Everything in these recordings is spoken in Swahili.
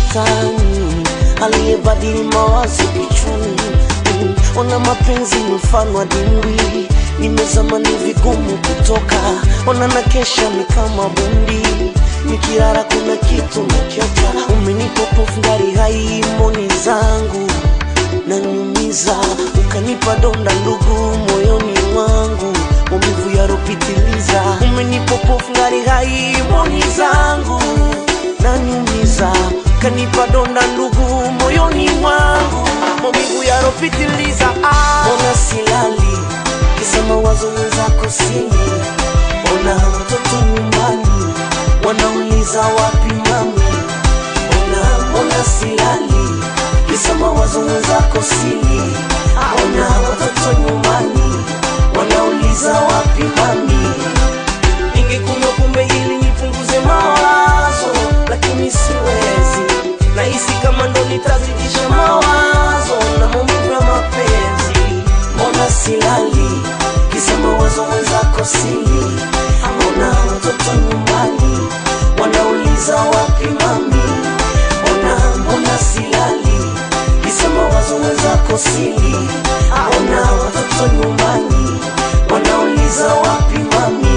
shetani aliyebadili mawazo kichwani. Mm, Ona mapenzi ni mfano wa dimbwi, nimezama ni vigumu kutoka. Ona na kesha ni kama bundi, nikilala kuna kitu nakiota. Umenipa pofu ngari hai moni zangu naniumiza, ukanipa donda ndugu moyoni mwangu, maumivu yaropitiliza. Umenipa pofu ngari hai moni zangu naniumiza, ukanipa donda ndugu moyoni mwangu, maumivu yaropitiliza. Ah, ona silali kisa mawazo wenzako sini, ona watoto nyumbani wanauliza wapi mami, ona ona silali kisa mawazo wenzako sini, ona watoto nyumbani wanauliza wapi mami. Ningekunywa pombe ili nipunguze mawazo, lakini siwezi. Nahisi kama ndo nitazidisha mawazo na maumivu ya mapenzi. Mbona silali kisa mawazo wenzako sili? Mbona watoto nyumbani wanauliza wapi mami? Mbona mbona silali kisa mawazo wenzako sili? Mbona watoto nyumbani wanauliza wapi mami?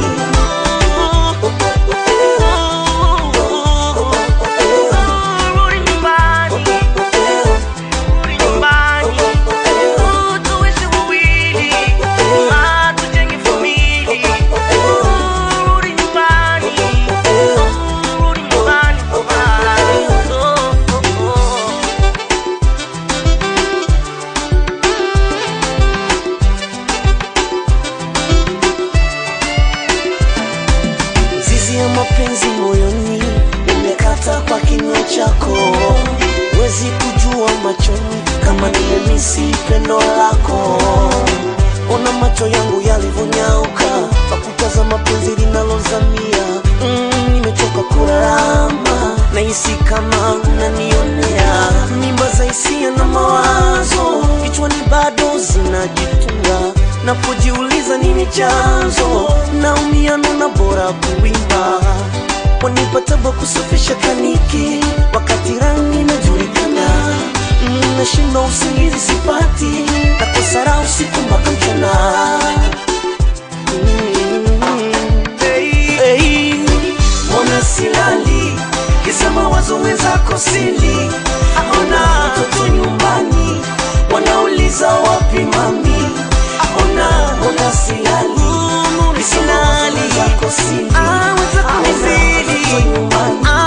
Rudi nyumbani, rudi nyumbani, tuishi wawili, ah, tujenge familia. Rudi nyumbani, rudi nyumbani, ah, oh, oh, oh. Zizi ya mapenzi moyoni umekata kwa kinywa chako, wezi kujua machoni kama nimemisi pendo lako. Ona macho yangu yalivyonyauka kwa kutazama penzi linalozamia. Mm, nimechoka kurarama, nahisi kama unanionea. Mimba za hisia na mawazo kichwani bado zinajitunga napojiuliza nini chanzo, naumia nona bora kuimba, wanipataba kusafisha kaniki wakati rangi inajulikana. Mm, nashinda usingizi sipati, nakosa raha usiku mpaka mchana. Mm, hey, hey. Mbona silali kisa mawazo wenzako sili? Mbona watoto nyumbani wanauliza wapi mami? Mbona mbona silali kisa mawazo wenzako sili? Ah, wenzako Mbona sili. watoto nyumbani Ah,